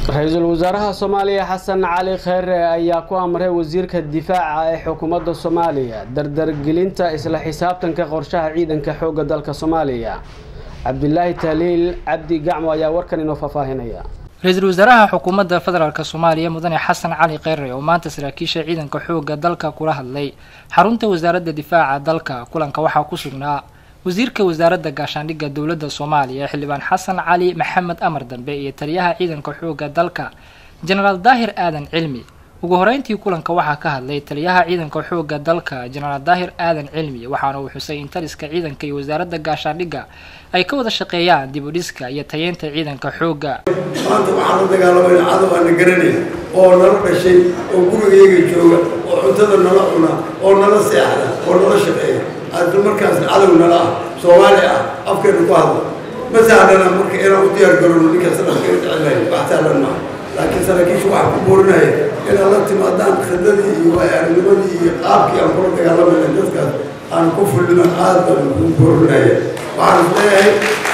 ra-iisul wasaaraha soomaaliya xasan cali kheyre ayaa ku amray wasiirka difaaca ee xukuumadda soomaaliya dardargelinta isla xisaabtanka qorshaha ciidanka xoogga dalka soomaaliya cabdilaahi tahliil cabdi gacmo ayaa warkan inoo faahfaahinaya ra-iisul wasaaraha xukuumadda federaalk soomaaliya mudane xasan cali kheyre oo maanta saraakiisha ciidanka xoogga dalka kula hadlay xarunta wasaaradda difaaca dalka kulanka waxaa ku sugnaa wasiirka wasaaradda gaashaandhigga dowladda soomaaliya xildhibaan xasan cali maxamed amar dambe iyo taliyaha ciidanka xoogga dalka jenaraal daahir aadan cilmi ugu horeyntii kulanka waxaa ka hadlay taliyaha ciidanka xoogga dalka jenaraal daahir aadan cilmi waxaana uu xusay in taliska ciidanka iyo wasaaradda gaashaandhigga ay ka wada shaqeeyaan dib u dhiska iyo tayeynta ciidanka xoogga maanta waxaan la dagaalamayna cadow aan la garanay oo nala dhashay oo gurigayga jooga oo cuntada nala cuna oo nala seexda oo nala shaqeeya hadda markaas cadow nala ah soomaali ah afkeena ku hadla ma sahlana marka inaan u diyaar garowno ninkaas afkeena jecelahay wax sahlan maaha laakiin saraakiisha waxaa ku boorinaya inaad la timaadaan khidadii iyo waayarnimadii iyo qaabkii aan kula dagaalamayna dadkaas aan ku fullino aad baan ku boorinaya waxaan is leeyahay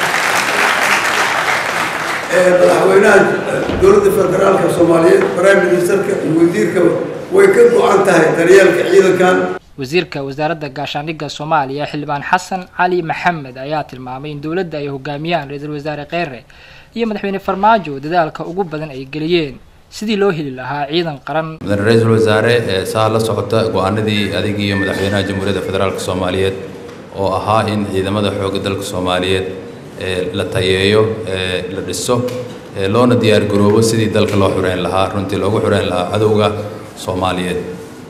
madaxweynaha dowladda federaalka soomaaliyeed prime ministerka iyo wasiirka way ka go-an tahay daryeelka ciidankan wasiirka wasaaradda gaashaandhigga soomaaliya xildhibaan xasan cali maxamed ayaa tilmaamay in dowladda ay hogaamiyaan ra-iisul wasaare kheyre iyo madaxweyne farmaajo dadaalka ugu badan ay geliyeen sidii loo heli lahaa ciidan qaran mudane ra-iisul wasaare saa la socota go-aanadii adig iyo madaxweynaha jamhuuriyadda federaalk soomaaliyeed oo ahaa in ciidamada xoogga dalka soomaaliyeed la tayeeyo la dhiso loona diyaar garoobo sidii dalka loo xureyn lahaa runtii loogu xureyn lahaa cadowga soomaaliyeed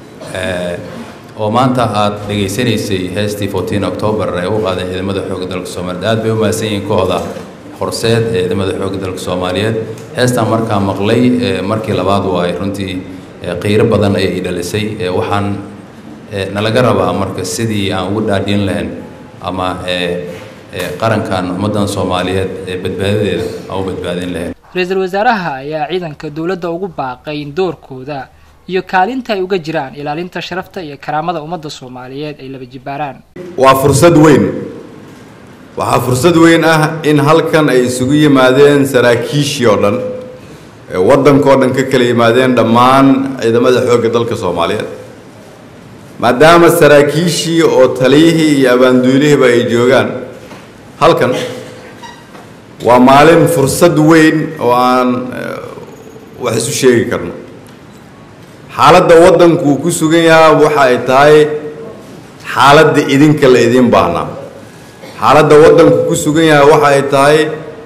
oo maanta aad dhegaysanaysay heestii fourteen october ee u qaadeen ciidamada xoogga dalka soomaaliyeed aad bay u mahadsan yihiin kooxda horseed ee ciidamada xoogga dalka soomaaliyeed heestaan markaa maqlay markii labaad waay runtii qiiro badan ayay dhalisay waxaan nalaga rabaa marka sidii aan ugu dhaadhin lahayn ama qarankan ummaddan soomaaliyeed ee badbaadadeeda aan u badbaadin lahayn ra-iisul wasaaraha ayaa ciidanka dowladda ugu baaqay in doorkooda iyo kaalinta ay uga jiraan ilaalinta sharafta iyo karaamada ummadda soomaaliyeed ay laba jibaaraan waa fursad weyn waxaa fursad weyn ah in halkan ay isugu yimaadeen saraakiishii oo dhan ee waddankao dhan ka kala yimaadeen dhammaan ciidamada xoogga dalka soomaaliyeed maadaama saraakiishii oo taliyihii iyo abaanduulihiiba ay joogaan halkan waa maalin fursad weyn oo aan wax isu sheegi karno xaaladda waddanku uu ku sugan yahaa waxa ay tahay xaaladda idinka la idiin baahnaa xaaladda waddanku ku sugan yahay waxa ay tahay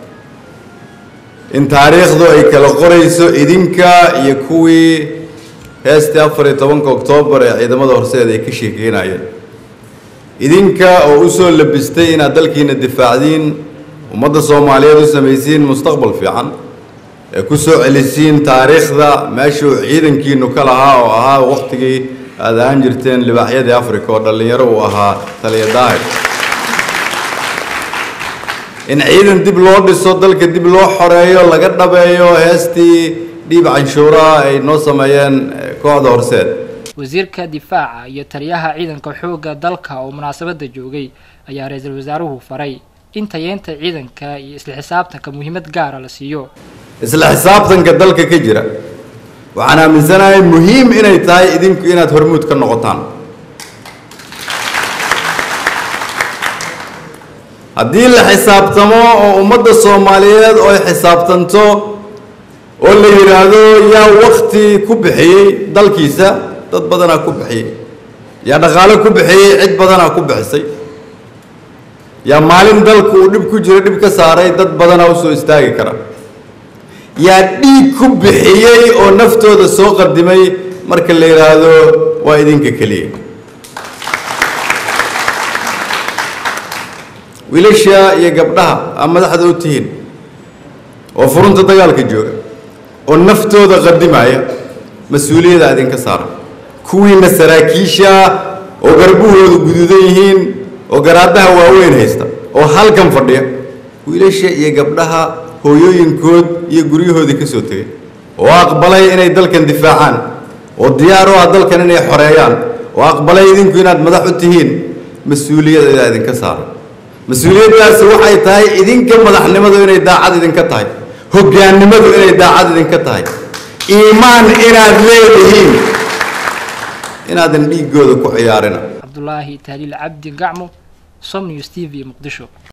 in taariikhdu ay kala qorayso idinka iyo kuwii heestii afar iyo tobanka oktoobar ee ciidamada horseed ay ka sheekeynayeen idinka oo u soo labistay inaad dalkiina difaacdiin ummadda soomaaliyeed u samaysiin mustaqbal fiican ee ku soo celisiin taariikhda meeshuu ciidankiinu ka lahaa oo ahaa wakhtigii aad ahaan jirteen libaaxyadii africa oo dhallinyaro uu ahaa taliya daahir in ciidan dib loo dhiso dalka dib loo xoreeyo laga dhabeeyo heestii dhiib canshuuraha ay noo sameeyeen kooxda horseed wasiirka difaaca iyo taliyaha ciidanka xoogga dalka oo munaasabadda joogay ayaa ra-iisul wasaaruhu faray in tayeynta ciidanka iyo isla xisaabtanka muhiimad gaara la siiyo isla xisaabtanka dalka ka jira waxaan aaminsanahay muhiim inay tahay idinku inaad hormuud ka noqotaan haddii la xisaabtamo oo ummadda soomaaliyeed oo ay xisaabtanto oo la yidhaahdo yaa wakti ku bixiyey dalkiisa dad badanaa ku bixiyey yaa dhaqaalo ku bixiyey cid badanaa ku bixisay yaa maalin dalku uu dhib ku jiro dhib ka saaray dad badanaa u soo istaagi kara yaa dhiig ku bixiyey oo naftooda soo qadimay marka la yidhaahdo waa idinka keliya wiilasha iyo gabdhaha aa madaxda u tihiin oo furunta dagaalka jooga oo naftooda qadimaya mas-uuliyadda idinka saaran kuwiina saraakiisha oo garbahoodu guduudan yihiin oo garaadaha waaweyn haysta oo halkan fadhiya wiilasha iyo gabdhaha hooyooyinkood iyo guryahoodii ka soo tegay oo aqbalay inay dalkan difaacaan oo diyaar u ah dalkan inay xoreeyaan oo aqbalay idinku inaad madax u tihiin mas-uuliyadda idinka saaran mas-uuliyaddaasi waxay tahay idinka madaxnimadu inay daacad idinka tahay hoggaannimadu inay daacad idinka tahay iimaan inaad leedihiin inaadan dhiiggooda ku ciyaarina cabdulaahi tahliil cabdi gacmo som news t v muqdisho